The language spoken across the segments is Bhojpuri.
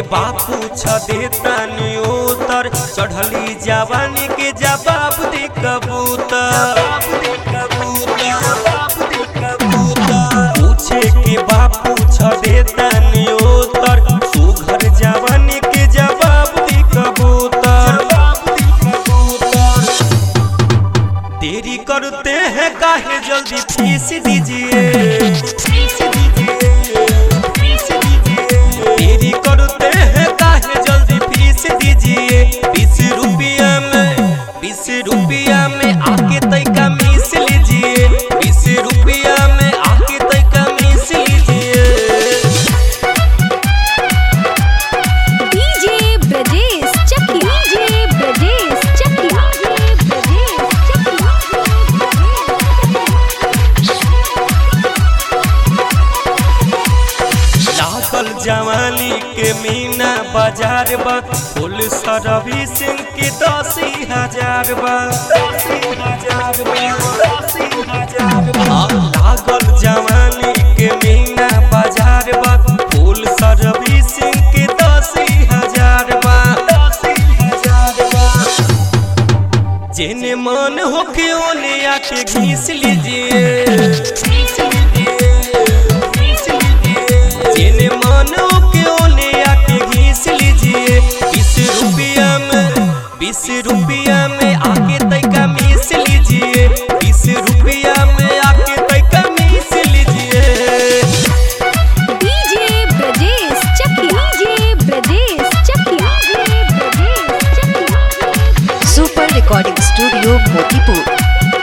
बापू छ देता उतर चढ़ली जवानी के जवाब दे कबूतर पूछे के बापू छ देता उतर सुघर जवानी के जवाब दे कबूतर देरी करते हैं काहे जल्दी फीस दीजिए देरी करते हैं काहे जल्दी फीस दीजिए बीस रुपया में बीस रुपया में आके तैका मिस लीजिए बीस रुपया में आके तैका मिस लीजिए डीजे ब्रजेश चकिया डीजे ब्रजेश चकिया ब्रजेश लागल जवानी के मीना बाजार बा फुल सर्विसिंग के दस हजार बा लागल जवानी के मीना बाजार बा फुल सर्विसिंग के दस हजार बा जेने मन होके ओने आके घीस लीजिए जेने मन होके ओने आके घीस लीजिए बीस रुपया में बीस रुपया में आके तैका मिस लीजिए बीस रुपया में आके तैका मिस लीजिए DJ Brajesh Chakiya DJ Brajesh Chakiya Brajesh Chakiya super recording studio Motipur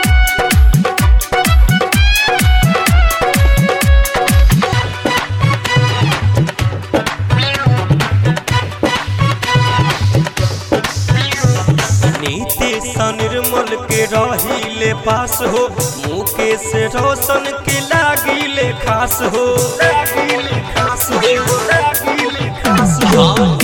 Nitish Nirmal के रहिले पास हो मुकेश रोशन के लागिले खास हो हाँ,